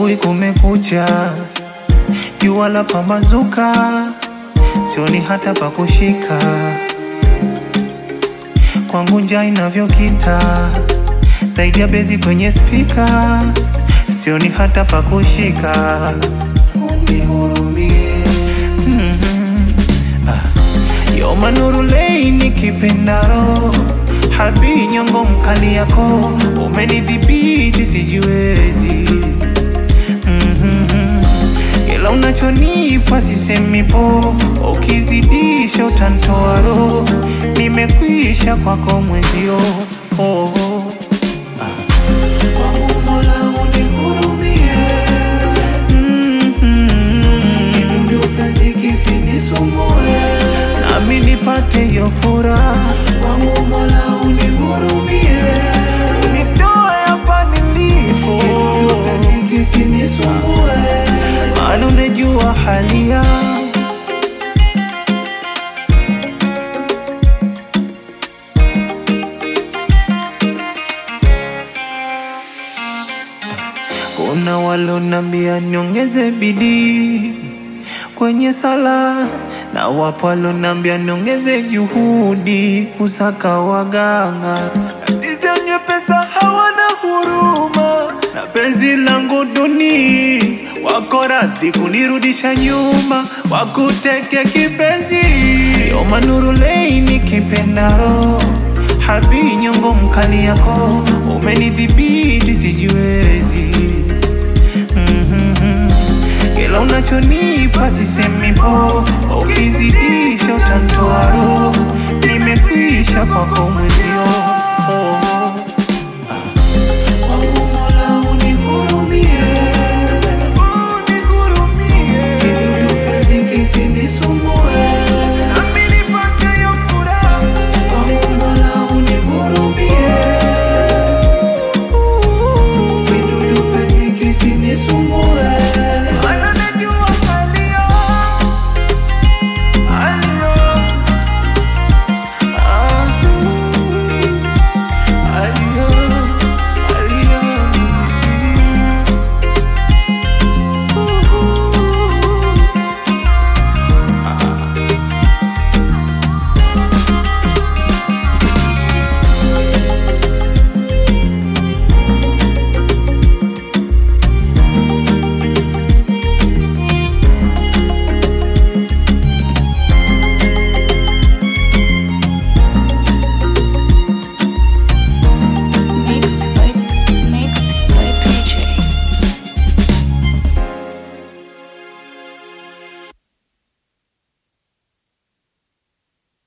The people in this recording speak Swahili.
asubuhi kumekucha, jua la pambazuka, sioni hata pa kushika, kwangu njaa inavyokita, zaidi ya bezi kwenye spika, sioni hata pa kushika, unihurumie mm ah. Yoma Nurulei nikipendaro habi nyongo mkali yako umenidhibiti sijiwezi mm-hmm. Ila unachonipa sisemi po, ukizidisha utantoa roho, nimekwisha kwako mwezio oh, oh. Ah. Wangu Mola unihurumie mm-hmm. Kidudu kazi kisinisumbue nami nipate hiyo furaha. Wangu Mola unihurumie, unitoe hapa nilipo, kidudu kazi kisinisumbue, maana unajua hali yangu. Kuna walonambia niongeze bidii kwenye sala na wapo walonambia niongeze juhudi kusaka waganga. Tatizo wenye pesa hawana huruma, na penzi langu duni, wako radhi kunirudisha nyuma, wakuteke kipenzi. Yoma Nurulei nikipendaro, habi nyongo mkali yako, umenidhibiti sijiwezi mm-hmm. Kila unachonipa sisemi po, ukizidisha utantoa roho, nimekwisha kwako mwezi